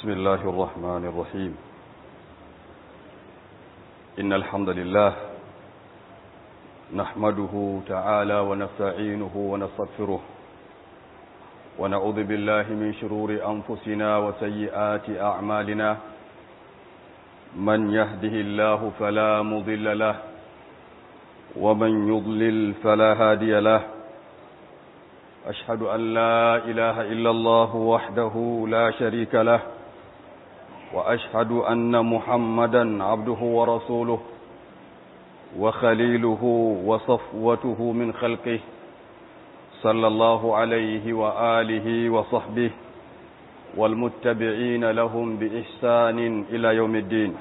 بسم الله الرحمن الرحيم إن الحمد لله نحمده تعالى ونستعينه ونستغفره ونعوذ بالله من شرور أنفسنا وسيئات أعمالنا من يهده الله فلا مضل له ومن يضلل فلا هادي له أشهد أن لا إله إلا الله وحده لا شريك له وأشهد أن محمدا عبده ورسوله وخليله وصفوته من خلقه صلى الله عليه وآله وصحبه والمتبعين لهم بإحسان إلى يوم الدين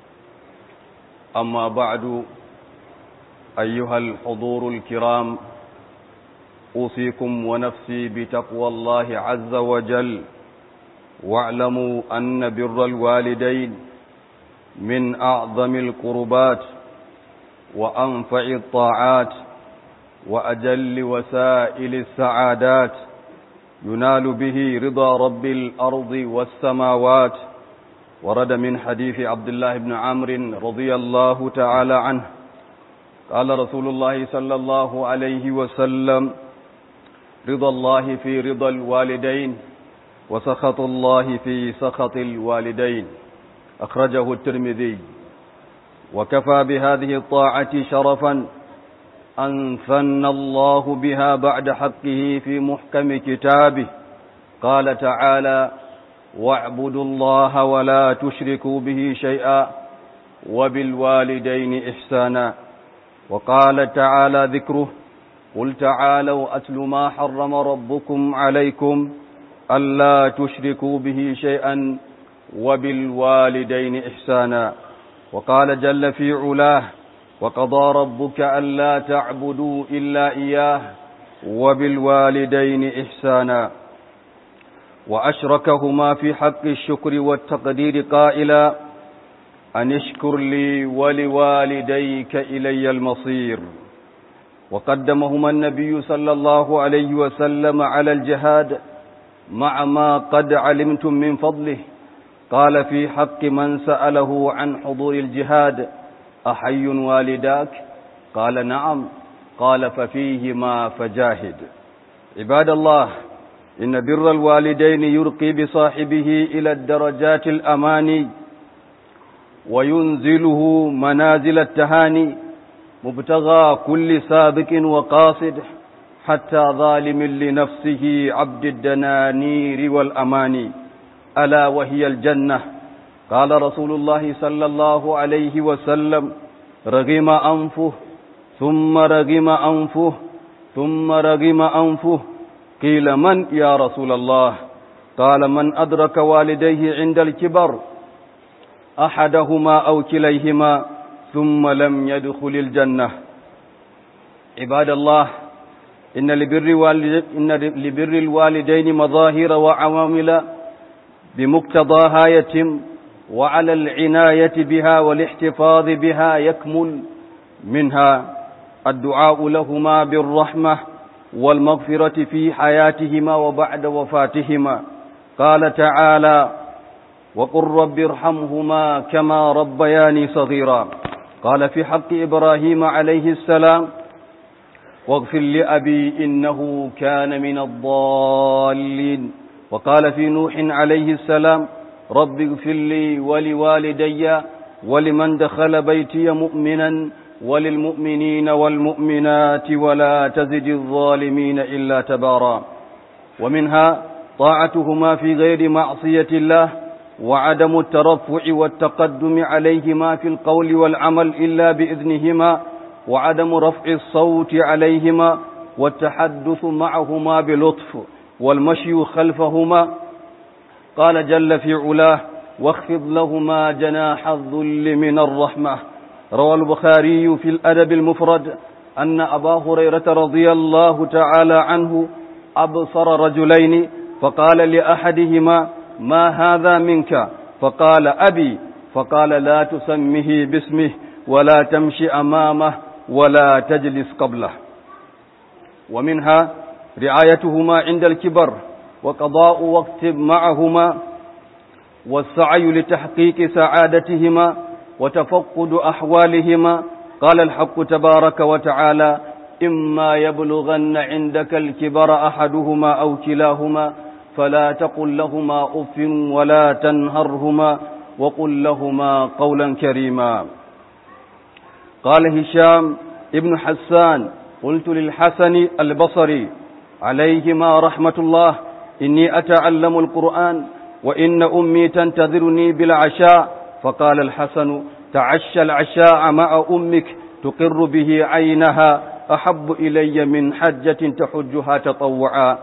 أما بعد أيها الحضور الكرام أوصيكم ونفسي بتقوى الله عز وجل واعلموا أن بر الوالدين من أعظم القربات وأنفع الطاعات وأجل وسائل السعادات ينال به رضا رب الأرض والسماوات ورد من حديث عبد الله بن عمرو رضي الله تعالى عنه قال رسول الله صلى الله عليه وسلم رضا الله في رضا الوالدين وسخط الله في سخط الوالدين أخرجه الترمذي وكفى بهذه الطاعة شرفا أن ثن الله بها بعد حقه في محكم كتابه قال تعالى واعبدوا الله ولا تشركوا به شيئا وبالوالدين إحسانا وقال تعالى ذكره قل تعالوا أتل ما حرم ربكم عليكم ألا تشركوا به شيئا وبالوالدين إحسانا وقال جل في علاه وقضى ربك ألا تعبدوا إلا إياه وبالوالدين إحسانا وأشركهما في حق الشكر والتقدير قائلا أن اشكر لي ولوالديك إلي المصير وقدمهما النبي صلى الله عليه وسلم على الجهاد مع ما قد علمتم من فضله قال في حق من سأله عن حضور الجهاد أحي والداك قال نعم قال ففيهما فجاهد عباد الله إن بر الوالدين يرقي بصاحبه إلى الدرجات الأماني وينزله منازل التهاني مبتغى كل سابق وقاصد حتى ظالم لنفسه عبد الدنانير والأماني ألا وهي الجنة قال رسول الله صلى الله عليه وسلم رغم أنفه ثم رغم أنفه ثم رغم أنفه قيل من يا رسول الله قال من أدرك والديه عند الكبر أحدهما أو كليهما ثم لم يدخل الجنة عباد الله إن لبر, والد إن لبر الوالدين مظاهر وعوامل بمقتضاها يتم وعلى العناية بها والاحتفاظ بها يكمل منها الدعاء لهما بالرحمة والمغفرة في حياتهما وبعد وفاتهما قال تعالى وقل رب ارحمهما كما ربياني صغيرا قال في حق إبراهيم عليه السلام واغفر لأبي إنه كان من الضالين وقال في نوح عليه السلام رب اغفر لي ولوالدي ولمن دخل بيتي مؤمنا وللمؤمنين والمؤمنات ولا تزد الظالمين إلا تبارا ومنها طاعتهما في غير معصية الله وعدم الترفع والتقدم عليهما في القول والعمل إلا بإذنهما وعدم رفع الصوت عليهما والتحدث معهما بلطف والمشي خلفهما قال جل في علاه واخفض لهما جناح الذل من الرحمة روى البخاري في الأدب المفرد أن أبا هريرة رضي الله تعالى عنه أبصر رجلين فقال لأحدهما ما هذا منك فقال أبي فقال لا تسمه باسمه ولا تمشي أمامه ولا تجلس قبله ومنها رعايتهما عند الكبر وقضاء وقت معهما والسعي لتحقيق سعادتهما وتفقد أحوالهما قال الحق تبارك وتعالى إما يبلغن عندك الكبر أحدهما أو كلاهما فلا تقل لهما أف ولا تنهرهما وقل لهما قولا كريما قال هشام ابن حسان قلت للحسن البصري عليهما رحمة الله إني أتعلم القرآن وإن أمي تنتظرني بالعشاء فقال الحسن تعشى العشاء مع أمك تقر به عينها أحب إلي من حجة تحجها تطوعا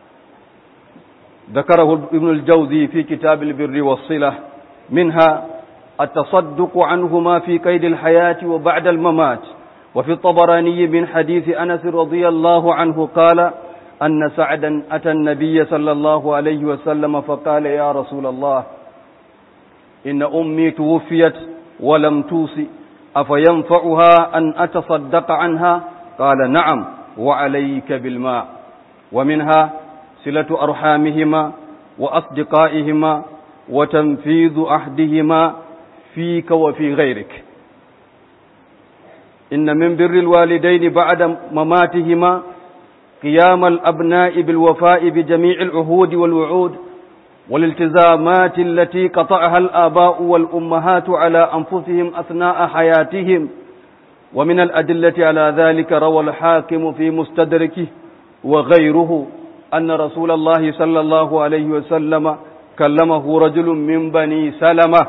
ذكره ابن الجوزي في كتاب البر والصلة منها التصدق عنهما في قيد الحياة وبعد الممات وفي الطبراني من حديث أنس رضي الله عنه قال أن سعدا أتى النبي صلى الله عليه وسلم فقال يا رسول الله إن أمي توفيت ولم توصي أفينفعها أن أتصدق عنها قال نعم وعليك بالماء ومنها صلة أرحامهما وأصدقائهما وتنفيذ أحدهما فيك وفي غيرك إن من بر الوالدين بعد مماتهما قيام الأبناء بالوفاء بجميع العهود والوعود والالتزامات التي قطعها الآباء والأمهات على أنفسهم أثناء حياتهم ومن الأدلة على ذلك روى الحاكم في مستدركه وغيره أن رسول الله صلى الله عليه وسلم كلمه رجل من بني سلمة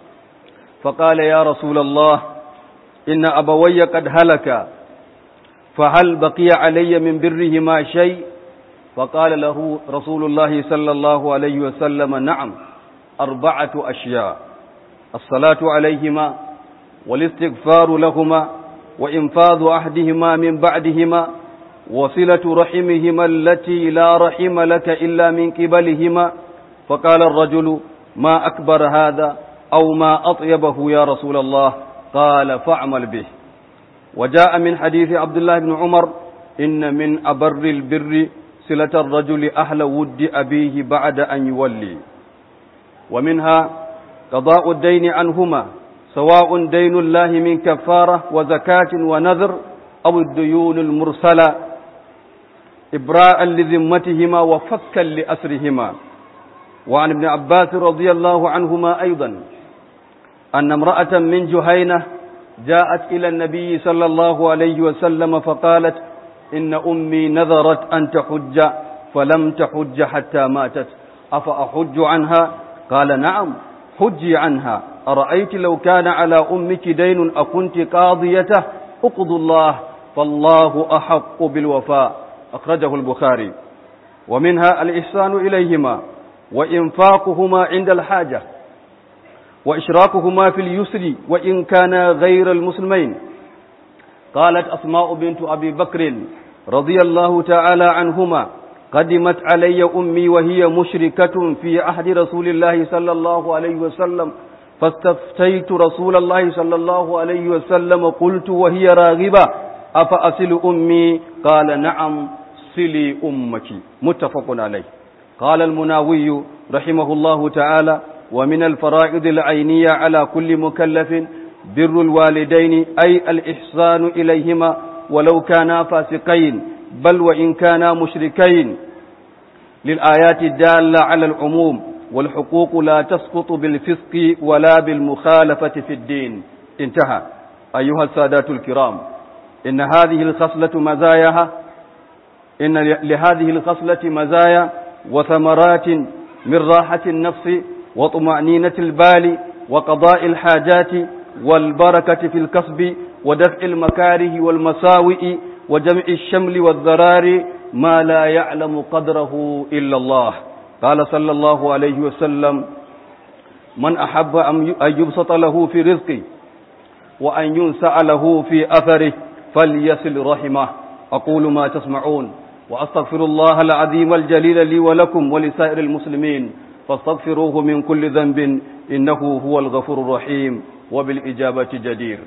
فقال يا رسول الله إن أبوي قد هلكا فهل بقي علي من برهما شيء فقال له رسول الله صلى الله عليه وسلم نعم أربعة أشياء الصلاة عليهما والاستغفار لهما وإنفاذ أحدهما من بعدهما وصلة رحمهما التي لا رحم لك إلا من قبلهما فقال الرجل ما أكبر هذا أو ما أطيبه يا رسول الله قال فاعمل به وجاء من حديث عبد الله بن عمر إن من أبر البر صلة الرجل أهل ود أبيه بعد أن يولي ومنها قضاء الدين عنهما سواء دين الله من كفارة وزكاة ونذر أو الديون المرسلة إبراء لذمتهما وفكا لأسرهما وعن ابن عباس رضي الله عنهما أيضا أن امرأة من جهينة جاءت إلى النبي صلى الله عليه وسلم فقالت إن أمي نذرت أن تحج فلم تحج حتى ماتت أفأحج عنها قال نعم حجي عنها أرأيت لو كان على أمك دين أكنت قاضيته اقض الله فالله أحق بالوفاء أخرجه البخاري ومنها الإحسان إليهما وإنفاقهما عند الحاجة وإشراكهما في اليسر وإن كان غير المسلمين قالت أسماء بنت أبي بكر رضي الله تعالى عنهما قدمت علي أمي وهي مشركة في عهد رسول الله صلى الله عليه وسلم فاستفتيت رسول الله صلى الله عليه وسلم قلت وهي راغبة أفأصل أمي قال نعم صلي أمك متفق عليه قال المناوي رحمه الله تعالى ومن الفرائض العينية على كل مكلف بر الوالدين أي الإحسان إليهما ولو كانا فاسقين بل وإن كانا مشركين للآيات الدالة على العموم والحقوق لا تسقط بالفسق ولا بالمخالفة في الدين انتهى أيها السادات الكرام إن هذه الخصلة مزاياها إن لهذه الخصلة مزايا وثمرات من راحة النفس وطمأنينة البال وقضاء الحاجات والبركة في الكسب ودفع المكاره والمساوئ وجمع الشمل والذرار ما لا يعلم قدره إلا الله قال صلى الله عليه وسلم من أحب أن يبسط له في رزقه وأن ينسأ له في أثره فليصل رحمه أقول ما تسمعون وأستغفر الله العظيم الجليل لي ولكم ولسائر المسلمين فاستغفروه من كل ذنب إنه هو الغفور الرحيم وبالإجابة جدير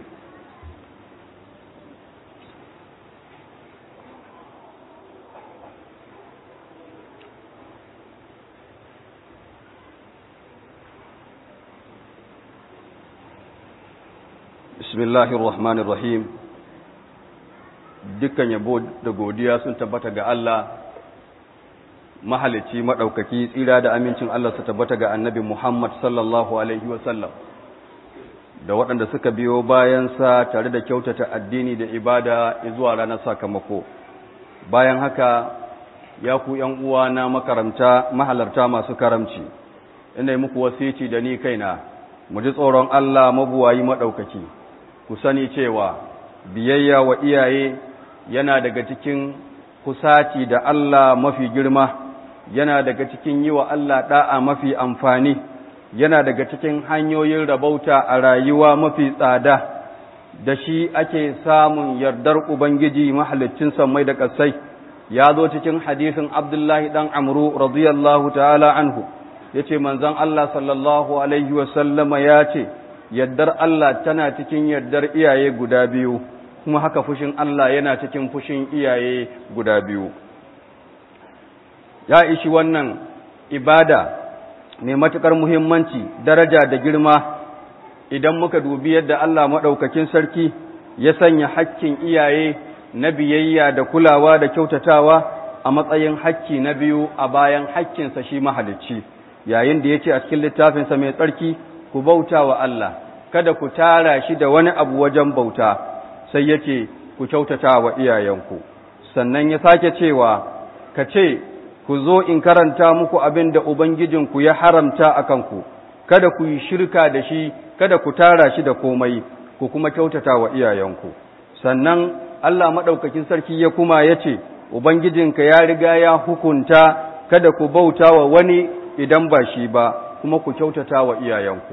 bismillahir rahmanir rahim dukkan yabo da godiya sun tabbata ga Allah mahalicci madaukaki tsira da amincin Allah su tabbata ga annabi Muhammad sallallahu alaihi wasallam da waɗanda suka biyo bayansa tare da kyautata addini da ibada zuwa ranar sakamako bayan haka ya ku ‘yan uwa na makaranta mahalarta masu karamci ina yi muku wasici da ni kaina mu ji tsoron Allah mabuwayi maɗaukaki ku sani cewa biyayya wa iyaye yana daga cikin kusaci da Allah mafi girma yana daga cikin yi wa Allah ɗa'a mafi amfani yana daga cikin hanyoyin rabauta a rayuwa mafi tsada da shi ake samun yardar Ubangiji mahalicin sammai da ƙasai ya zo cikin hadisin Abdullahi ɗan Amru radiyallahu ta'ala anhu ya ce manzan Allah sallallahu Alaihi wasallama ya ce yardar Allah tana cikin yardar iyaye guda biyu kuma haka fushin Allah yana cikin fushin iyaye guda biyu ya ishi wannan ibada mai matuƙar muhimmanci daraja da girma idan muka dubi yadda Allah maɗaukakin sarki ya sanya hakkin iyaye na biyayya da kulawa da kyautatawa a matsayin hakki na biyu a bayan hakkinsa shi mahalicci yayin da ya ce a cikin littafinsa mai tsarki ku bauta wa Allah kada ku tara shi da wani abu wajen bauta sai ya ce ku kyautata wa iyayenku sannan ya sake cewa ka ce ku zo in karanta muku abin da Ubangijinku ya haramta a kanku, kada ku yi shirka da shi, kada ku tara shi da komai, ku kuma kyautata wa iyayenku. Sannan Allah maɗaukakin sarki ya kuma ya ce, Ubangijinka ya riga ya hukunta, kada ku bauta wa wani idan ba shi ba, kuma ku kyautata wa iyayenku.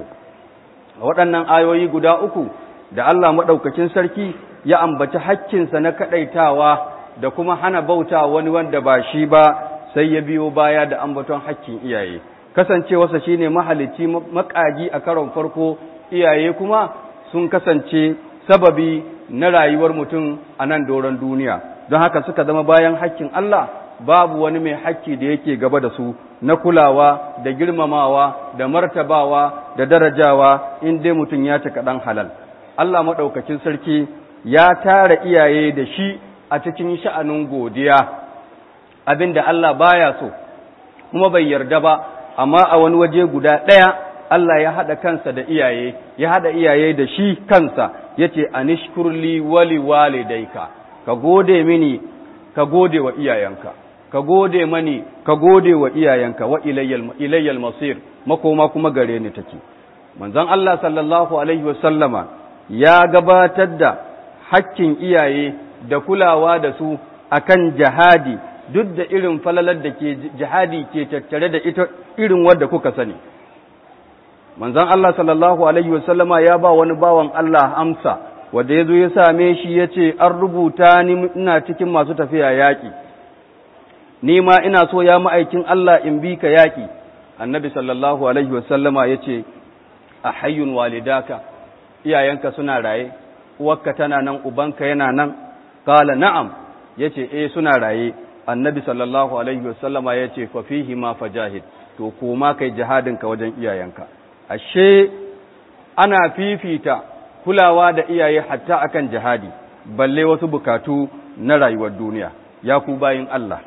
A waɗannan ayoyi guda uku da Allah maɗaukakin sarki ya ambaci hakkinsa na kaɗaitawa da kuma hana bauta wani wanda ba shi ba, sai ya biyo baya da ambaton hakkin iyaye kasancewarsa shine mahalicci makaji a karon farko iyaye kuma sun kasance sababi na rayuwar mutum a nan doron duniya don haka suka zama bayan hakkin Allah babu wani mai hakki da yake gaba da su na kulawa da girmamawa da martabawa da darajawa in dai mutum ya cika ɗan halal Allah maɗaukakin sarki ya tara iyaye da shi a cikin sha'anin godiya abin da Allah baya so kuma bai yarda ba amma a wani waje guda ɗaya Allah ya haɗa kansa da iyaye ya haɗa iyaye da shi kansa ya ce anishkurli wali walidaika ka gode mini ka gode wa iyayenka ka gode mani ka gode wa iyayenka wa ilayyal masir makoma kuma gare ni take manzon Allah sallallahu alaihi wasallama ya gabatar da hakkin iyaye da kulawa da su akan jihadi duk da irin falalar da ke jihadi ke tattare da ita irin wadda kuka sani manzon Allah sallallahu alaihi wasallama ya ba wani bawan Allah amsa wanda yazo ya same shi yace an rubuta ni ina cikin masu tafiya yaki ni ma ina so ya ma'aikin Allah in bi ka yaki annabi sallallahu alaihi wasallama yace ahayyun walidaka iyayenka suna raye uwarka tana nan ubanka yana nan qala na'am yace eh suna raye annabi sallallahu alaihi wasallama ya ce fa fihi ma fajahid to koma kai jihadinka wajen iyayenka ashe ana fifita kulawa da iyaye hatta akan jihadi balle wasu bukatu na rayuwar duniya ya ku bayin Allah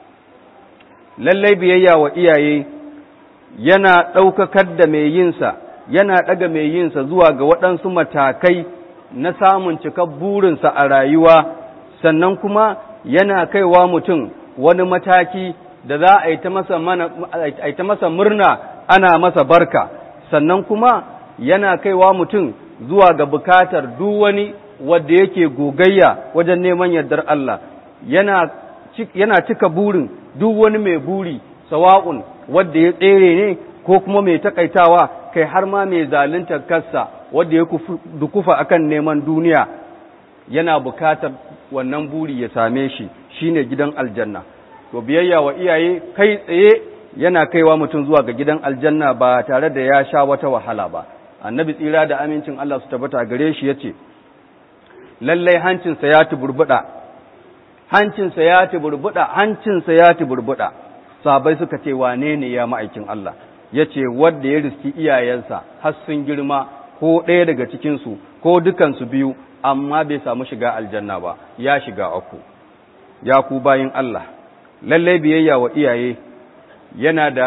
lallai biyayya wa iyaye yana ɗaukakar da mai yinsa yana ɗaga mai yinsa zuwa ga waɗansu matakai na samun cikar burinsa a rayuwa sannan kuma yana kaiwa mutum wani mataki da za a yi ta masa murna ana masa barka sannan kuma yana kaiwa mutum zuwa ga bukatar duk wani wadda yake gogayya wajen neman yardar Allah yana yana cika burin duk wani mai buri sawa'un wadda ya tsere ne ko kuma mai takaitawa kai har ma mai zalunta kansa wadda ya dukufa akan neman duniya yana bukatar wannan buri ya same shi shine gidan aljanna to biyayya wa iyaye kai tsaye yana kaiwa mutum zuwa ga gidan aljanna ba tare da ya sha wata wahala ba annabi tsira da amincin Allah su tabbata gare shi yace lallai hancinsa ya tuburbuda hancinsa ya tuburbuda hancinsa ya tuburbuda sabai suka ce wane ne ya ma'aikin Allah yace wanda ya riski iyayensa har sun girma ko ɗaya daga cikinsu ko dukansu biyu amma bai samu shiga aljanna ba ya shiga uku ya ku bayin Allah lallai biyayya wa iyaye yana da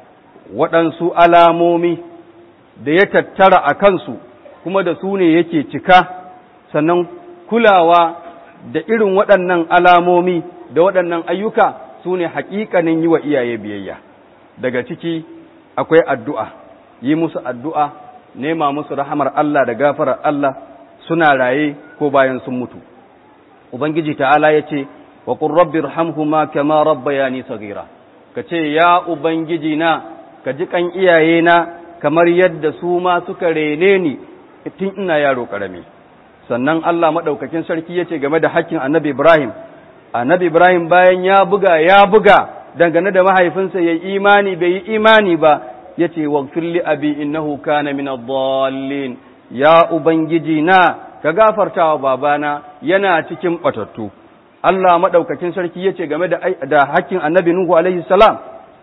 waɗansu alamomi da ya tattara a kansu kuma da su ne yake cika sannan kulawa da irin waɗannan alamomi da waɗannan ayyuka su ne haƙiƙanin yi wa iyaye biyayya daga ciki akwai addu'a yi musu addu'a nema musu rahamar Allah da gafarar Allah suna raye ko bayan sun mutu ubangiji ta'ala ya ce wa qur rabbir hamhuma kama rabbayani saghira ka ce ya ubangiji na ka ji kan iyaye na kamar yadda su ma suka rene ni tun ina yaro karami sannan Allah madaukakin sarki yace game da hakkin annabi Ibrahim annabi Ibrahim bayan ya buga ya buga dangane da mahaifinsa yayi imani bai yi imani ba yace waghfir li abi innahu kana min ad-dallin ya ubangiji na ka gafartawa babana yana cikin batattu Allah madaukakin sarki yace game da da hakkin annabi Nuhu alaihi salam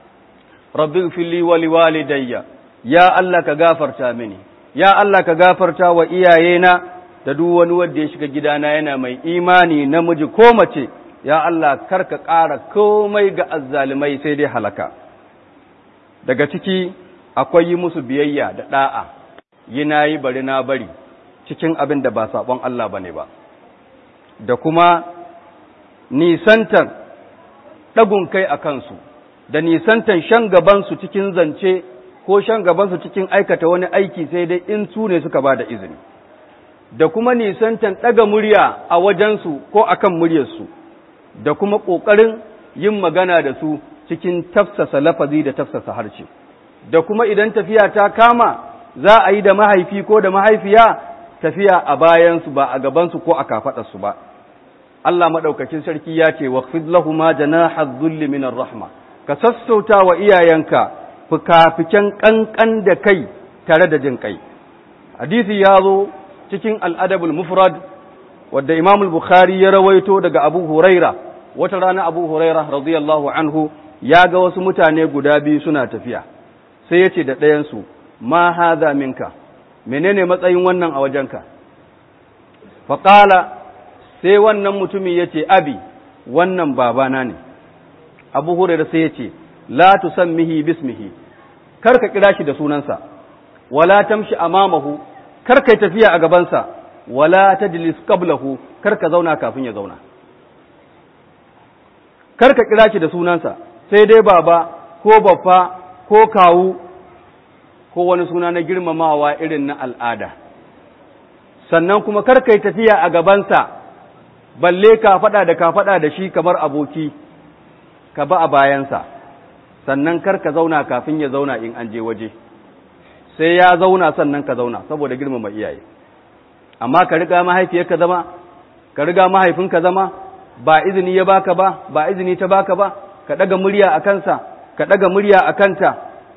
rabbi ighfirli wa liwalidayya ya Allah ka gafarta mini ya Allah ka gafarta wa iyayena da duk wani wanda ya shiga gidana yana mai imani namiji ko mace ya Allah karka ƙara komai ga azzalimai sai dai halaka daga ciki akwai yi musu biyayya da da'a yi nayi bari na bari cikin abin da ba sabon Allah bane ba da kuma nisantar ɗagun kai a kansu da nisantar shan gabansu cikin zance ko shan gabansu cikin aikata wani aiki sai dai in su ne suka ba da izini da kuma nisantan ɗaga murya a wajensu ko akan muryarsu da kuma ƙoƙarin yin magana da su cikin tafsasa lafazi da tafsasa harshe da kuma idan tafiya ta kama za a yi da mahaifi ko da mahaifiya tafiya a bayansu ba a gabansu ko a kafaɗarsu ba Allah maɗaukakin sarki ya ce waqfid lahuma janaha dhulli minar rahma ka sassauta wa iyayenka fikafiken ƙanƙan da kai tare da jin kai hadisi ya zo cikin al'adabul mufrad wadda imam bukhari ya rawaito daga abu huraira wata rana abu huraira radiyallahu anhu ya ga wasu mutane guda biyu suna tafiya sai ya ce da ɗayansu ma haza minka menene matsayin wannan a wajenka faƙala sai wannan mutumin ya ce abi wannan babana ne abu huraira sai ya ce la tusammihi bismihi kar ka kira shi da sunansa wala tamshi amamahu kar kai tafiya a gabansa wala tajlis qablahu kar ka zauna kafin ya zauna kar ka kira shi da sunansa sai dai baba ko baffa ko kawu ko wani suna na girmamawa irin na al'ada sannan kuma kar kai tafiya a gabansa balle ka faɗa da ka faɗa da shi kamar aboki ka ba a bayansa sannan kar ka zauna kafin ya zauna in an je waje sai ya zauna sannan ka zauna saboda girmama iyaye amma ka riga mahaifiyarka zama ka riga mahaifinka zama ba izini ya baka ba ba izini ta baka ba ka daga murya a kansa ka daga murya a kanta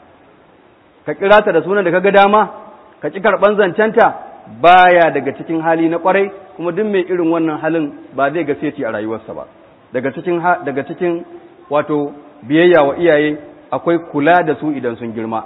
ka kira ta da sunan da kaga dama ka ki karban zancenta baya daga cikin hali na kwarai kuma duk mai irin wannan halin ba zai ga seti a rayuwarsa ba daga cikin daga cikin wato biyayya wa iyaye akwai kula da su idan sun girma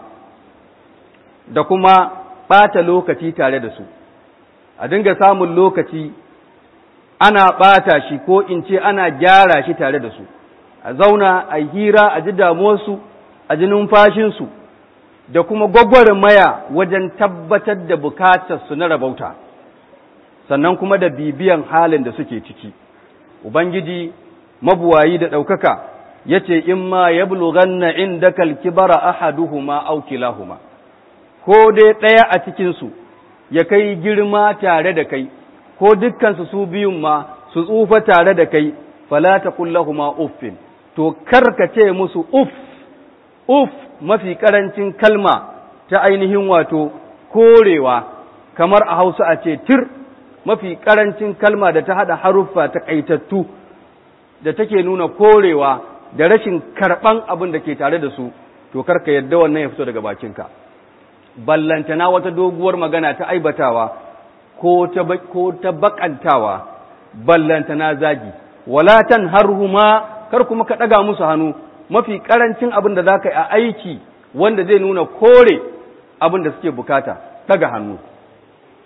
da kuma ɓata lokaci tare da su a dinga samun lokaci ana ɓata shi ko in ce ana gyara shi tare da su a zauna a hira a ji damuwarsu a ji numfashinsu da kuma maya wajen tabbatar da bukatarsu na rabauta sannan kuma da bibiyan halin da suke ciki ubangiji mabuwayi da ɗaukaka ya ce in ma ya bulughanna indaka alkibara ahaduhuma aw kilahuma ko dai ɗaya a cikinsu ya kai girma tare da kai ko dukkansu su biyun ma su tsufa tare da kai fala taqul lahumu uffin to karka ce musu uff uff mafi karancin kalma ta ainihin wato korewa kamar a Hausa a ce tir mafi karancin kalma da ta hada haruffa ta kaitattu da take nuna korewa da rashin karban abin da ke tare da su to karka yadda wannan ya fito daga bakinka ballantana wata doguwar magana ta aibatawa ko ta ko ta bakantawa ballantana zagi walatan harhuma kar kuma ka daga musu hannu mafi karancin abin da zaka yi a aiki wanda zai nuna kore abin da suke bukata daga hannu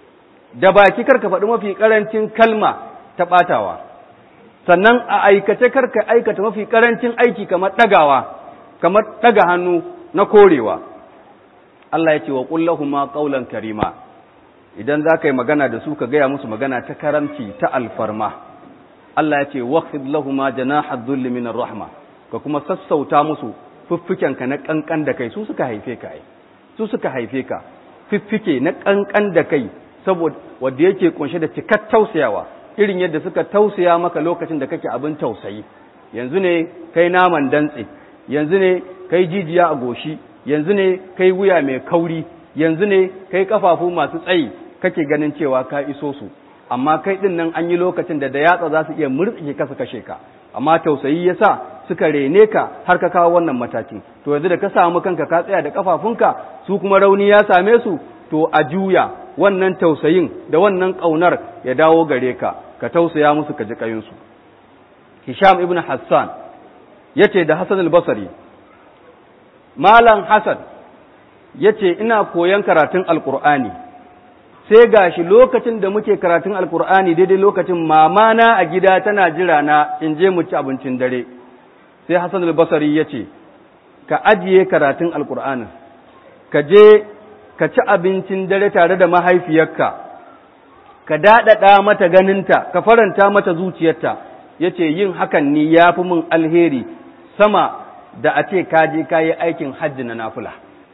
da baki karka faɗi mafi ƙarancin kalma ta ɓatawa sannan a aikace karka aikata mafi ƙarancin aiki kamar ɗagawa kamar ɗaga hannu na korewa Allah ya ce wa ƙullahuma ƙaulan karima idan za ka yi magana da su ka gaya musu magana ta karamci ta alfarma Allah ya ce waqfid lahuma janaha dhulli min rahma ka kuma sassauta musu fiffikenka na kankan da kai su suka haife ka ai su suka haife ka fiffike na kankan da kai saboda wanda yake kunshe da cikar tausayawa irin yadda suka tausaya maka lokacin da kake abin tausayi yanzu ne kai naman dantse yanzu ne kai jijiya a goshi yanzu ne kai wuya mai kauri yanzu ne kai kafafu masu tsayi kake ganin cewa ka iso su amma kai din nan an yi lokacin da da yatsa za su iya murtsike ka su kashe ka amma tausayi yasa suka rene ka har ka kawo wannan mataki to yanzu da ka samu kanka ka tsaya da kafafunka su kuma rauni ya same su to a juya wannan tausayin da wannan kaunar ya dawo gare ka ka tausaya musu ka ji kayinsu Hisham ibn Hassan yace da Hassan al-Basri Malam Hassan yace ina koyon karatun Alkur'ani sai gashi lokacin da muke karatun Alkur'ani daidai lokacin mamana a gida tana jira na in je mu ci abincin dare sai Hassan al-Basri yace ka ajiye karatun Alkur'ani ka je ka ci abincin dare tare da mahaifiyarka ka daɗaɗa mata ganinta ka faranta mata zuciyarta yace yin hakan ni ya fi min alheri sama da a ce ka je ka yi aikin hajji na nafula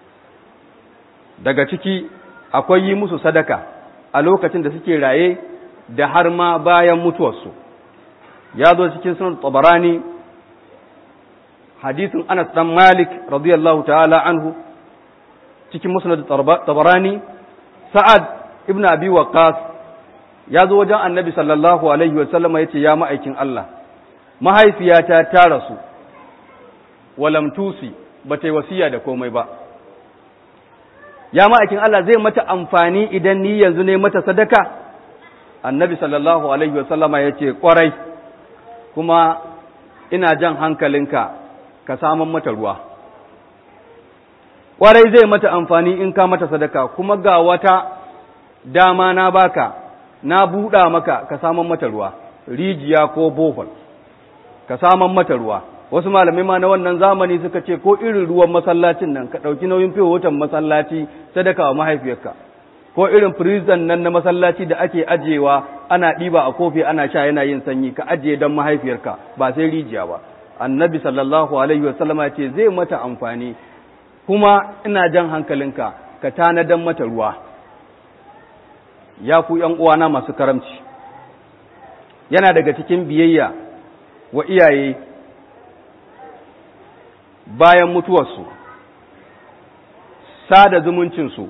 daga ciki akwai yi musu sadaka a lokacin da suke raye da har ma bayan mutuwarsu ya zo cikin sunan tabarani hadisin anas dan malik radiyallahu ta'ala anhu cikin musnad tabarani sa'ad ibn abi waqas ya zo wajen annabi sallallahu alaihi wa sallama yace ya ma'aikin Allah mahaifiyata ta rasu walam tusi ba ta yi wasiya da komai ba ya ma'aikin Allah zai mata amfani idan ni yanzu ne mata sadaka annabi sallallahu alaihi wasallama ya ce kwarai kuma ina jan hankalinka ka saman mata ruwa kwarai zai mata amfani in ka mata sadaka kuma ga wata dama na baka na buɗa maka ka saman mata ruwa rijiya ko bohol ka saman mata ruwa wasu malamai ma na wannan zamani suka ce ko irin ruwan masallacin nan ka ɗauki nauyin fiye wutan masallaci sadaka wa mahaifiyarka ko irin firizan nan na masallaci da ake ajiyewa ana ɗiba a kofi ana sha yana yin sanyi ka ajiye don mahaifiyarka ba sai rijiya ba annabi sallallahu alaihi wasallam ya ce zai mata amfani kuma ina jan hankalinka ka tanadan mata ruwa ya ku ’yan uwana masu karamci yana daga cikin biyayya wa iyaye bayan mutuwarsu sada zumuncinsu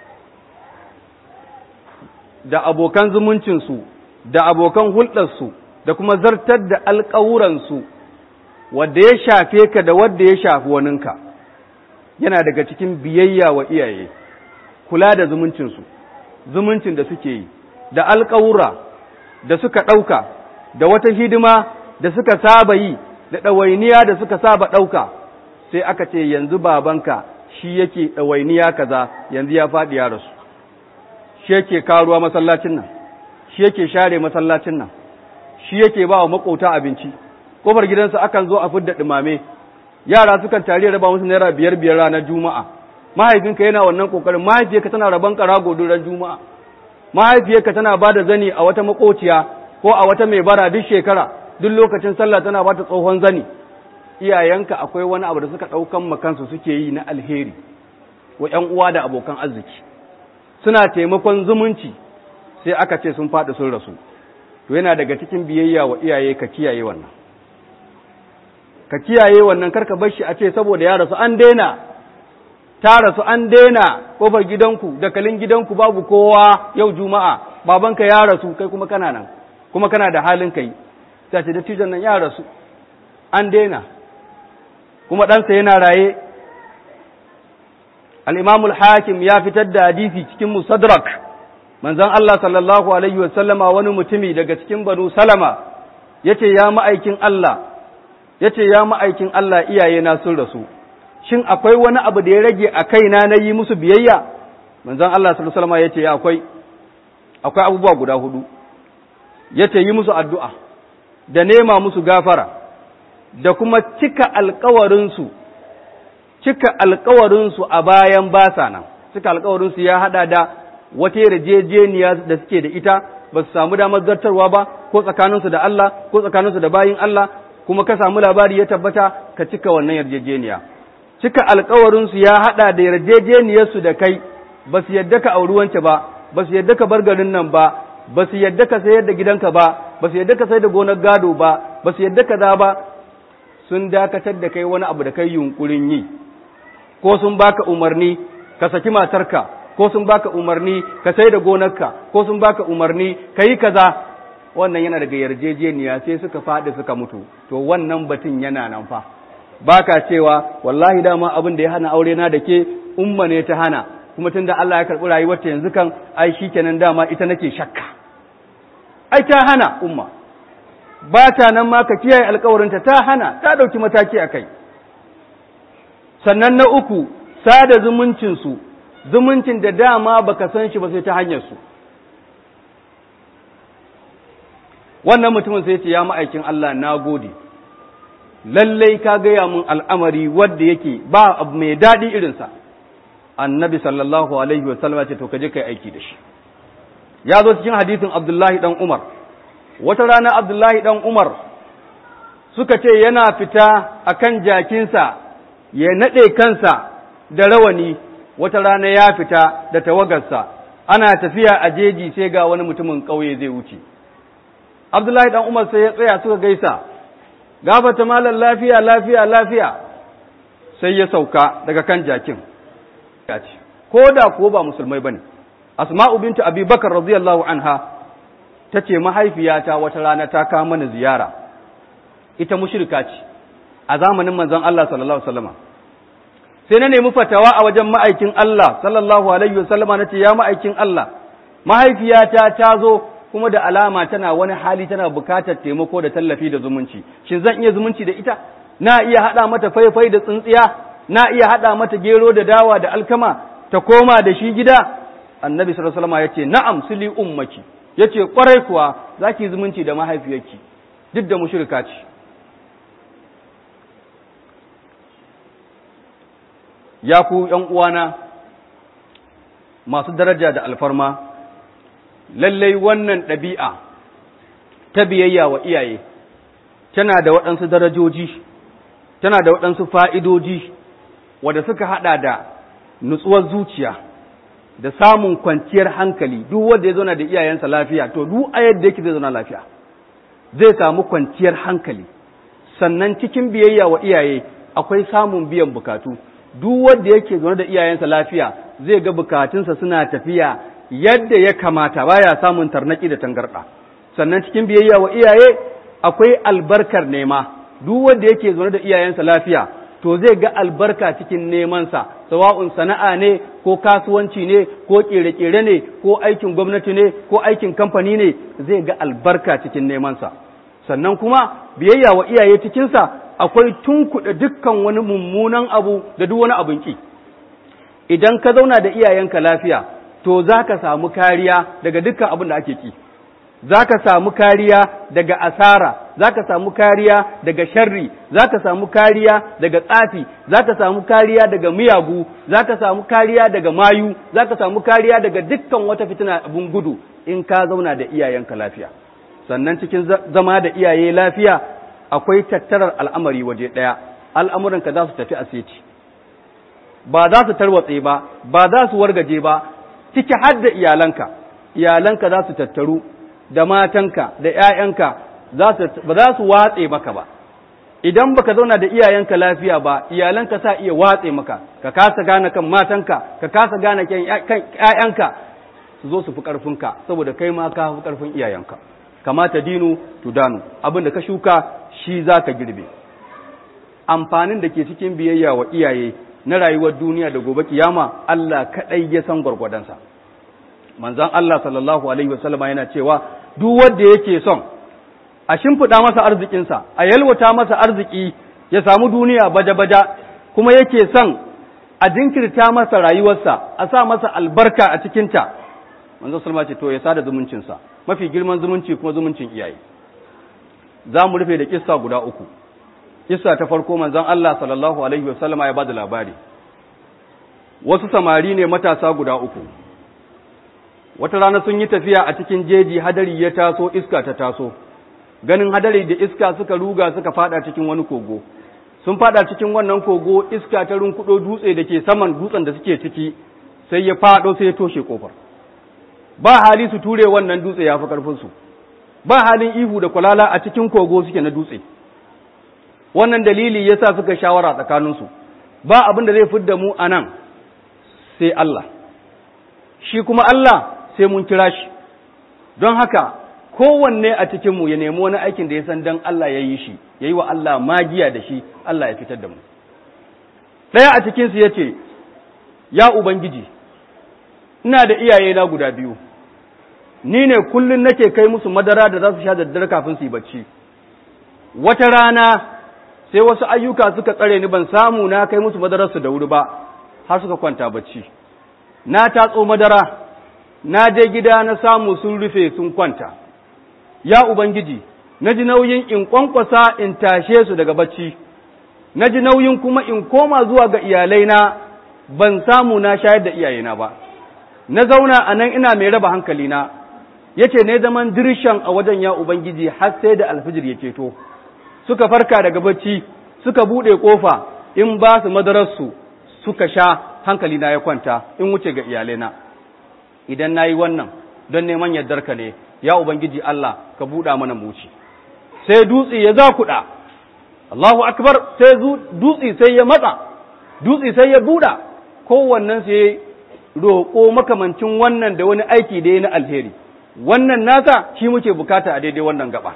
da abokan zumuncinsu da abokan hulɗarsu da kuma zartar da alƙawuransu wadda ya shafe ka da wadda ya shafi waninka yana daga cikin biyayya wa iyaye kula da zumuncinsu zumuncin da suke yi da alƙawura da suka ɗauka da wata hidima da suka saba yi da ɗawainiya da suka saba ɗauka sai aka ce yanzu babanka shi yake ɗawainiya kaza yanzu ya faɗi ya rasu shi yake karuwa masallacin nan shi yake share masallacin nan shi yake ba wa makota abinci kofar gidansa akan zo a fidda ɗumame yara sukan tare raba musu naira biyar biyar ranar juma'a mahaifinka yana wannan kokarin mahaifiyarka tana raban karago ran juma'a mahaifiyarka tana ba da zani a wata makociya ko a wata mai bara duk shekara duk lokacin sallah tana ba ta tsohon zani iyayenka akwai wani abu da suka ɗaukan makansu suke yi na alheri wa ‘yan uwa da abokan arziki suna taimakon zumunci sai aka ce sun faɗi sun rasu to yana daga cikin biyayya wa iyaye ka kiyaye wannan ka kiyaye wannan karka bar shi a ce saboda ya rasu an daina ta rasu an daina kofar gidanku da kalin gidanku babu kowa yau juma'a babanka ya rasu kai kuma kana nan kuma kana da halin kai ta ce dattijon nan ya rasu an daina kuma ɗansa yana raye al'imamul hakim ya fitar da hadisi cikin musadrak manzan Allah sallallahu Alaihi wasallama wani mutumi daga cikin banu salama ya ce ya ma'aikin Allah ya ce ya ma'aikin Allah iyayena sun rasu shin akwai wani abu da ya rage a kaina na yi musu biyayya manzan Allah sallallahu Alaihi ya ce ya akwai akwai abubuwa guda hudu yace yi musu addu'a da nema musu gafara da kuma cika alkawarinsu cika alkawarinsu a bayan basa nan cika alkawarinsu ya hada da wata yarjejeniya da suke da ita ba su samu damar zartarwa ba ko tsakaninsu da Allah ko tsakaninsu da bayin Allah kuma ka samu labari ya tabbata ka cika wannan yarjejeniya cika alkawarinsu ya hada da yarjejeniyarsu da kai ba su yadda ka auri wance ba ba su yadda ka bar garin nan ba ba su yadda ka sayar da gidanka ba ba su yadda ka sayar da gonar gado ba ba su yadda ka za ba sun dakatar da kai wani abu da kai yunkurin yi ko sun baka umarni ka saki matarka ko sun baka umarni ka sai da gonarka ko sun baka umarni ka yi kaza wannan yana daga yarjejeniya sai suka faɗi suka mutu to wannan batun yana nan fa baka cewa wallahi dama abin da ya hana aure na da ke umma ne ta hana kuma tunda Allah ya karɓi rayuwarta yanzu kan ai shikenan dama ita nake shakka ai ta hana umma ba ta nan ma ka kiyaye alkawarinta ta hana ta ɗauki mataki a kai sannan na uku sada zumuncinsu zumuncin da dama baka san shi ba sai ta hanyarsu wannan mutumin sai ce ya ma'aikin Allah na gode lallai ka gaya mun al'amari wadda yake ba abu mai daɗi irinsa annabi sallallahu alaihi wasallam ce to ka je kai aiki da shi ya zo cikin hadisin abdullahi dan umar wata rana abdullahi dan umar suka ce yana fita akan jakinsa ya naɗe kansa da rawani wata rana ya fita da tawagarsa ana tafiya a jeji sai ga wani mutumin ƙauye zai wuce abdullahi dan umar sai ya tsaya suka gaisa gafata malam lafiya lafiya lafiya sai ya sauka daga kan jakin ko da ko ba musulmai bane asma'u bintu abi bakar radiyallahu anha ta ce mahaifiyata wata rana ta kawo mana ziyara ita mushrika ce a zamanin manzon Allah sallallahu alaihi wasallam sai na nemi fatawa a wajen ma'aikin Allah sallallahu alaihi wasallama na ce ya ma'aikin Allah mahaifiyata ta zo kuma da alama tana wani hali tana bukatar taimako da tallafi da zumunci shin zan iya zumunci da ita na iya haɗa mata faifai da tsintsiya na iya haɗa mata gero da dawa da alkama ta koma da shi gida annabi sallallahu alaihi wasallama yace na'am sili ummaki yace kwarai kuwa zaki zumunci da mahaifiyarki duk da mushrika ce ya ku ’yan uwana masu daraja da alfarma, lallai wannan ɗabi'a ta biyayya wa iyaye, tana da waɗansu darajoji, tana da waɗansu fa'idoji, wadda suka haɗa da nutsuwar zuciya, da samun kwanciyar hankali, duk wanda ya zauna da iyayensa lafiya, to duk a yadda yake zai zauna lafiya, zai samu kwanciyar hankali, sannan cikin biyayya wa iyaye akwai samun biyan bukatu. duk wanda yake zaune da iyayensa lafiya zai ga bukatunsa suna tafiya yadda ya kamata baya samun tarnaki da tangarɗa sannan cikin biyayya wa iyaye akwai albarkar nema duk wanda yake zaune da iyayensa lafiya to zai ga albarka cikin nemansa sawa'un sana'a ne ko kasuwanci ne ko kere-kere ne ko aikin gwamnati ne ko aikin kamfani ne zai ga albarka cikin nemansa sannan kuma biyayya wa iyaye cikinsa akwai tunkuɗe dukkan wani mummunan abu da duk wani abin ki idan ka zauna da iyayenka lafiya to za ka samu kariya daga dukkan abin da ake ki za ka samu kariya daga asara za ka samu kariya daga sharri za ka samu kariya daga tsafi za ka samu kariya daga miyagu za ka samu kariya daga mayu za ka samu kariya daga dukkan wata fitina abin gudu in ka zauna da iyayenka lafiya sannan cikin zama da iyaye lafiya akwai tattarar al'amari waje ɗaya al'amuranka za su tafi a seti ba za su tarwatse ba ba za su wargaje ba ciki har da iyalanka iyalanka za su tattaru da matanka da ‘ya'yanka ba za su watse maka ba idan baka zauna da iyayenka lafiya ba iyalanka sa iya watse maka ka kasa gane kan matanka ka kasa gane kan ‘ya'yanka su zo su fi ƙarfinka saboda kai ma ka fi ƙarfin iyayenka kamata dinu tudanu abin da ka shuka shi za ka girbe amfanin da ke cikin biyayya wa iyaye na rayuwar duniya da gobe kiyama Allah kaɗai ya san gwargwadonsa manzon Allah sallallahu alaihi wasallama yana cewa duk wanda yake son a shimfiɗa masa arzikinsa a yalwata masa arziki ya samu duniya baja-baja kuma yake son a jinkirta masa rayuwarsa a sa masa albarka a cikinta manzo sallama ce to ya sada zumuncinsa mafi girman zumunci kuma zumuncin iyaye za mu rufe da kissa guda uku kissa ta farko manzon Allah sallallahu alaihi wasallama ya bada labari wasu samari ne matasa guda uku wata rana sun yi tafiya a cikin jeji hadari ya taso iska ta taso ganin hadari da iska suka ruga suka fada cikin wani kogo sun fada cikin wannan kogo iska ta runkudo dutse da ke saman dutsen da suke ciki sai ya fado sai ya toshe kofar ba hali su ture wannan dutse ya fi karfinsu ba halin ihu da kwalala a cikin kogo suke na dutse wannan dalili ya sa suka shawara tsakaninsu ba abin da zai fidda mu a nan sai Allah shi kuma Allah sai mun kira shi don haka kowanne a cikinmu ya nemi wani aikin da ya san don Allah ya yi shi ya yi wa Allah magiya da shi Allah ya fitar da mu ɗaya a cikinsu ya ce ya Ubangiji ina da iyayena guda biyu ni ne kullum nake kai musu madara da za su sha daddare kafin su yi bacci wata rana sai wasu ayyuka suka tsare ni ban samu na kai musu madararsu da wuri ba har suka kwanta bacci na tatso madara na je gida na samu sun rufe sun kwanta ya ubangiji na ji nauyin in kwankwasa in tashe su daga bacci na ji nauyin kuma in koma zuwa ga iyalaina ban samu na shayar da iyayena ba na zauna a nan ina mai raba hankalina yace ne zaman dirshan a wajen ya ubangiji har sai da alfijir ya ceto suka farka daga bacci suka bude kofa in ba su madararsu suka sha hankalina ya kwanta in wuce ga iyalaina idan nayi wannan don neman yardarka ne ya ubangiji Allah ka buɗa mana muci sai dutse ya zakuɗa Allahu akbar sai dutse sai ya matsa dutse sai ya buɗa kowannen sai roƙo makamancin wannan da wani aiki da ya na alheri wannan nasa shi muke bukata a daidai wannan gaba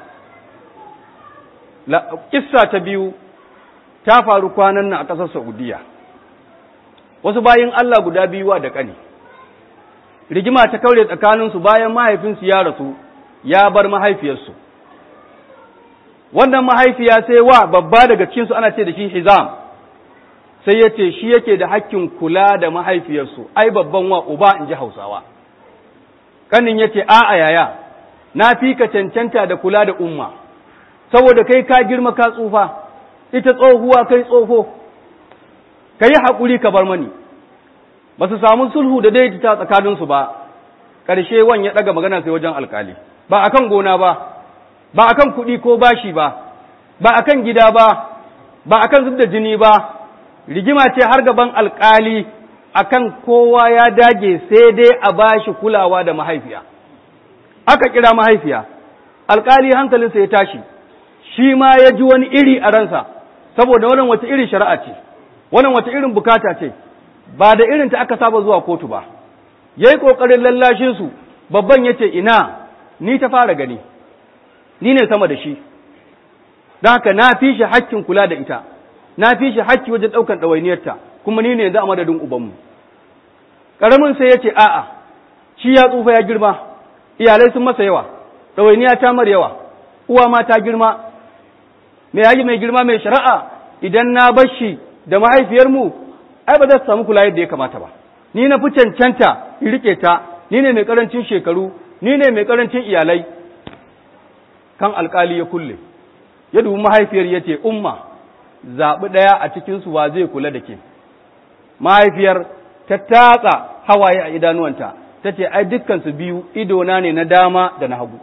kissa ta biyu ta faru kwanan nan a ƙasar Saudiya wasu bayin Allah guda biyuwa da ƙani rigima ta kaure tsakaninsu bayan mahaifinsu ya rasu ya bar mahaifiyarsu wannan mahaifiya sai wa babba daga cikinsu ana ce da shi hizam sai ya ce shi yake da hakkin kula da mahaifiyarsu ai babban wa uba in ji hausawa kanin ya ce a'a yaya na fi ka cancanta da kula da umma saboda kai ka girma ka tsufa ita tsohuwa kai tsoho ka yi haƙuri ka bar mani ba su samu sulhu da daidaita tsakaninsu ba ƙarshe wan ya ɗaga magana sai wajen alkali ba akan gona ba ba akan kuɗi ko bashi ba ba akan gida ba ba akan zub da jini ba rigima ce har gaban alkali akan kowa ya dage sai dai a bashi kulawa da mahaifiya aka kira mahaifiya alkali hankalinsa ya tashi shi ma ya ji wani iri a ransa saboda wannan wata irin shari'a ce wannan wata irin bukata ce ba da irin ta aka saba zuwa kotu ba yayi kokarin lallashin su babban yace ina ni ta fara gani ni ne sama da shi don haka na fi shi hakkin kula da ita na fi shi hakki wajen ɗaukan ɗawainiyarta kuma ni ne yanzu a madadin ubanmu ƙaramin sai ya ce a'a shi ya tsufa ya girma iyalai sun masa yawa ɗawainiya ta mar yawa uwa ma ta girma mai yaji mai girma mai shari'a idan na bar shi da mahaifiyarmu ai ba za su samu kula yadda ya kamata ba ni na fi cancanta in rike ta ni ne mai karancin shekaru ni ne mai karancin iyalai kan alkali ya kulle ya dubi mahaifiyar ya ce umma zaɓi ɗaya a cikinsu wa zai kula da ke mahaifiyar ta tatsa hawaye a idanuwanta ta ce ai dukkansu biyu idona ne na dama da na hagu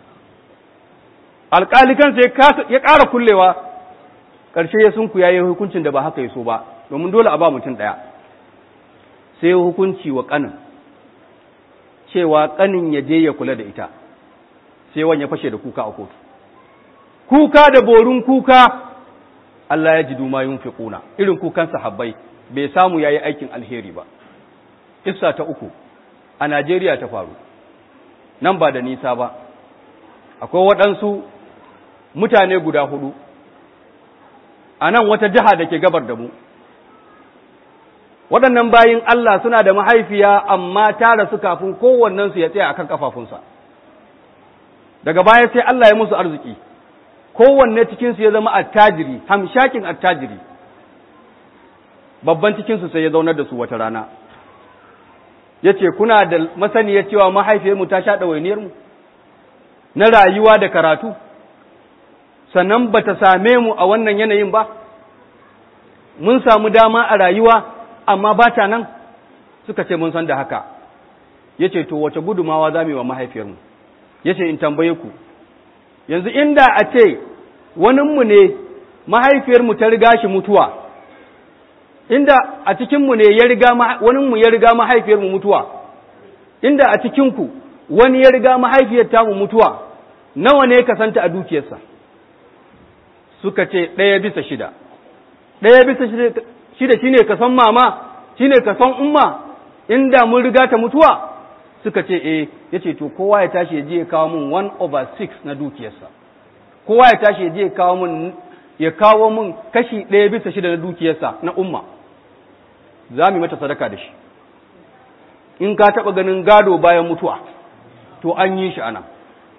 alƙali kansa ya ƙara kullewa ƙarshe ya sunku ya yi hukuncin da ba haka ya so ba domin dole a ba mutum ɗaya sai hukunci wa ƙanin cewa ƙanin ya je ya kula da ita sai wani ya fashe da kuka a kotu kuka da borin kuka Allah ya ji duma yin fiƙuna irin kukan sahabbai bai samu ya yi aikin alheri ba Kissa ta uku a Najeriya ta faru nan ba da nisa ba akwai waɗansu mutane guda hudu a nan wata jiha da ke gabar da mu waɗannan bayin Allah suna da mahaifiya amma ta rasu kafin kowannensu ya tsaya akan kafafunsa daga baya sai Allah ya musu arziki kowanne cikinsu ya zama attajiri hamshakin attajiri babban cikinsu sai ya zaunar da su wata rana ya ce kuna da masaniyar cewa mahaifiyarmu ta sha ɗawainiyarmu na rayuwa da karatu sannan ba ta same mu a wannan yanayin ba mun samu dama a rayuwa amma ba ta nan suka ce mun san da haka ya ce to wace gudumawa za mu yi wa mahaifiyarmu ya ce in tambaye ku yanzu inda a ce waninmu ne mahaifiyarmu ta riga shi mutuwa inda a cikinmu ne ya riga waninmu ya riga mahaifiyarmu mutuwa inda a cikinku wani ya riga mahaifiyar tamu mutuwa nawa ne ka santa a dukiyarsa suka ce ɗaya bisa shida ɗaya bisa shida shine ka san mama shine ka san umma inda mun riga ta mutuwa suka ce eh yace to kowa ya tashi ya je ya kawo mun 1 over 6 na dukiyarsa kowa ya tashi ya je ya kawo mun ya kawo mun kashi ɗaya bisa shida na dukiyarsa na umma za mu yi mata sadaka da shi in ka taɓa ganin gado bayan mutuwa to an yi shi ana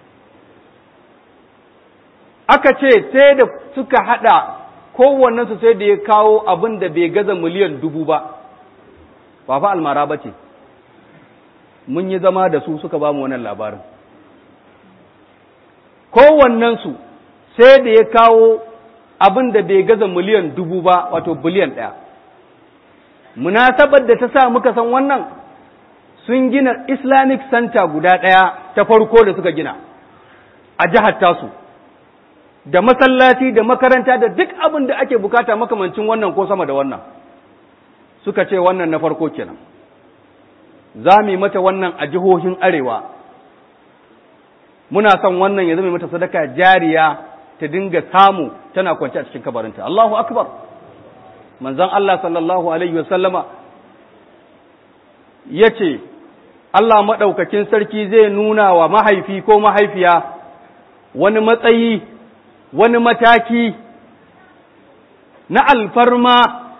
aka ce sai da suka haɗa kowannensu sai da ya kawo abin da bai gaza miliyan dubu ba ba fa almara ba ce mun yi zama da su suka ba mu wannan labarin kowannensu sai da ya kawo abin da bai gaza miliyan dubu ba wato biliyan ɗaya munasabar da ta sa muka san wannan sun gina islamic center guda ɗaya ta farko da suka gina a jihar tasu da masallaci da makaranta da duk abin da ake bukata makamancin wannan ko sama da wannan suka ce wannan na farko kenan za mu yi mata wannan a jihohin arewa muna son wannan ya zama mata sadaka jariya ta dinga samu tana kwance a cikin kabarinta Allahu akbar manzon Allah sallallahu alaihi wasallama yace Allah madaukakin sarki zai nuna wa mahaifi ko mahaifiya wani matsayi wani mataki na alfarma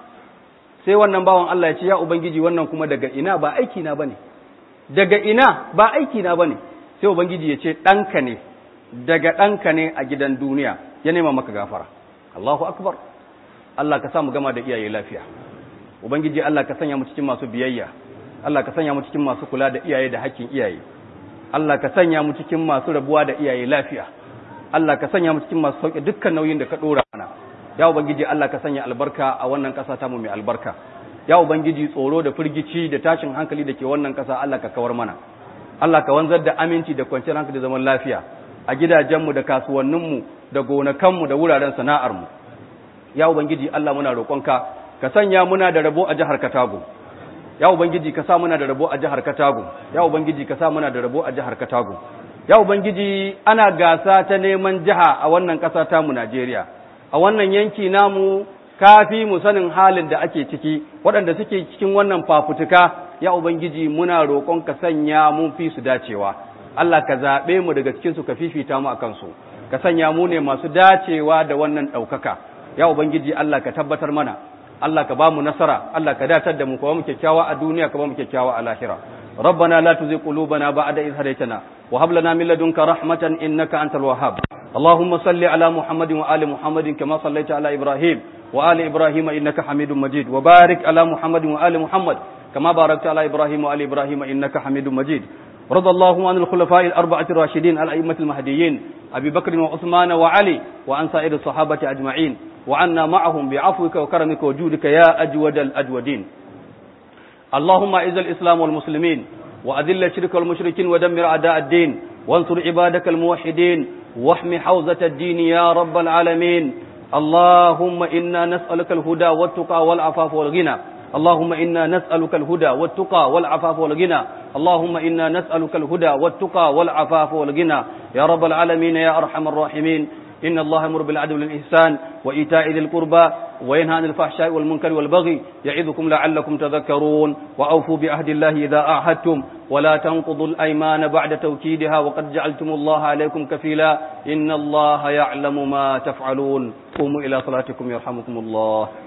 sai wannan bawan Allah ya ce ya ubangiji wannan kuma daga ina ba aiki na bane daga ina ba aiki na bane sai ubangiji ya ce ɗanka ne daga ɗanka ne a gidan duniya ya nema maka gafara Allahu akbar Allah ka sa mu gama da iyaye lafiya ubangiji Allah ka sanya mu cikin masu biyayya Allah ka sanya mu cikin masu kula da iyaye da hakkin iyaye Allah ka sanya mu cikin masu rabuwa da iyaye lafiya Allah ka sanya mu cikin masu sauke dukkan nauyin da ka dora mana ya ubangiji Allah ka sanya albarka a wannan ƙasa ta mu mai albarka ya ubangiji tsoro da firgici da tashin hankali da ke wannan ƙasa Allah ka kawar mana Allah ka wanzar da aminci da kwanciyar hankali da zaman lafiya a gidajenmu da kasuwanninmu da gonakanmu da wuraren sana'armu ya ubangiji Allah muna roƙonka ka sanya muna da rabo a jihar Katago ya ubangiji ka sa muna da rabo a jihar Katago ya ubangiji ka sa muna da rabo a jihar Katago ya ubangiji ana gasa ta neman jiha a wannan ƙasa ta mu Najeriya a wannan yanki namu kafi mu sanin halin da ake ciki waɗanda suke cikin wannan fafutuka ya ubangiji muna roƙon ka sanya mun fi su dacewa Allah ka zaɓe mu daga cikin su ka fifita mu akan su ka sanya mu ne masu dacewa da wannan ɗaukaka ya ubangiji Allah ka tabbatar mana Allah ka ba mu nasara Allah ka datar da mu ka ba mu kyakkyawa a duniya ka ba mu kyakkyawa a lahira ربنا لا تزغ قلوبنا بعد إذ هديتنا وهب لنا من لدنك رحمة إنك أنت الوهاب اللهم صل على محمد وآل محمد كما صليت على إبراهيم وآل إبراهيم إنك حميد مجيد وبارك على محمد وآل محمد كما باركت على إبراهيم وآل إبراهيم إنك حميد مجيد رضى الله عن الخلفاء الأربعة الراشدين الأئمة المهديين أبي بكر وعثمان وعلي وعن سائر الصحابة أجمعين وعنا معهم بعفوك وكرمك وجودك يا أجود الأجودين اللهم اعز الإسلام والمسلمين وأذل الشرك والمشركين ودمر أعداء الدين وانصر عبادك الموحدين واحم حوزة الدين يا رب العالمين اللهم إنا نسألك الهدى والتقى والعفاف والغنى اللهم إنا نسألك الهدى والتقى والعفاف والغنى اللهم إنا نسألك الهدى والتقى والعفاف والغنى يا رب العالمين يا أرحم الراحمين إن الله يأمر بالعدل والإحسان وإيتاء ذي القربى وينهى عن الفحشاء والمنكر والبغي يعظكم لعلكم تذكرون وأوفوا بعهد الله إذا أعهدتم ولا تنقضوا الأيمان بعد توكيدها وقد جعلتم الله عليكم كفيلا إن الله يعلم ما تفعلون قوموا إلى صلاتكم يرحمكم الله